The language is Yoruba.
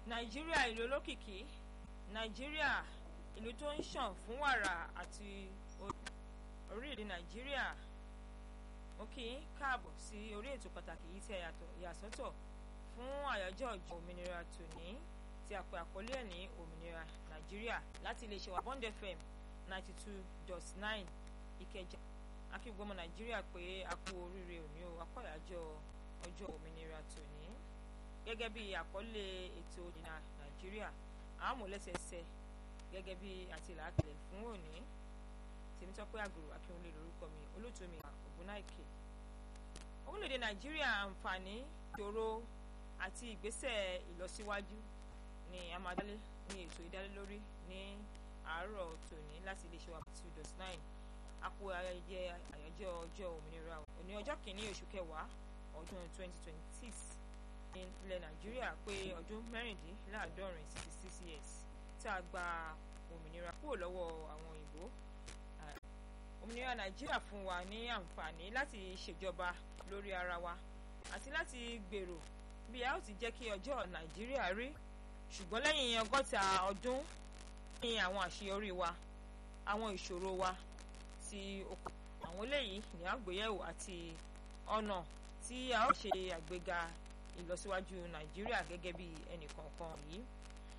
nàìjíríà ìlú olókìkí nàìjíríà ìlú tó ń ṣàn fún wàrà àti orílẹ̀-èdè nàìjíríà mo kí yín káàbọ̀ sí orí ètò pàtàkì yìí tí a yàsọ́tọ̀ fún àyájọ́ ọjọ́ òmìnira tòní tí a pè àkọlé ẹ̀ ní òmìnira nàìjíríà láti iléeṣẹ́ wa bond fm ninety two dot nine ìkẹjà akígbọ́mọ nàìjíríà pé a kú oríire òní o akọ́yàjọ́ ọjọ́ òmìnira tòní gẹ́gẹ́ bí àkọlé ètò ìdìnnà nàìjíríà àmúlẹ́sẹsẹ gẹ́gẹ́ bí àtìlákìlẹ̀ fún òní tèmítọ́pẹ́ àgùrò akínwólé lórúkọ mi olóòtú mi ògúnnáìkè orílẹ̀-èdè nàìjíríà àǹfààní ìṣòro àti ìgbésẹ̀ ìlọsíwájú ni a máa dálé ní ètò ìdálélórí ní àárọ̀ tòní láti iléeṣẹ́ wa two dot nine àpò ayẹyẹ àyájọ́ ọjọ́ òmìnira òní ọjọ́ kìíní oṣù kẹwàá ọdún twenty twenty six ní ilẹ̀ nàìjíríà pé ọdún mẹ́rìndínláàádọ́rin sixty six years tá a gba òmìnira kúrò lọ́wọ́ àwọn òyìnbó òmìnira nàìjíríà fún wa ní àǹfààní láti ṣèjọba lórí ara wa àti láti gbèrò bí a ó ti jẹ́ kí ọjọ́ nàìjíríà rí ṣùgbọ́n lẹ́yìn ọgọ́ta ọdún ní àwọn àṣeyọrí wa àwọn ìṣòro wa ti okùn àwọn eléyìí ní àgbéyẹ̀wò àti ọ̀nà tí a ó ṣe àgbéga ìlọsíwájú nàìjíríà gẹ́gẹ́ bí ẹnìkọ̀ọ̀kan yìí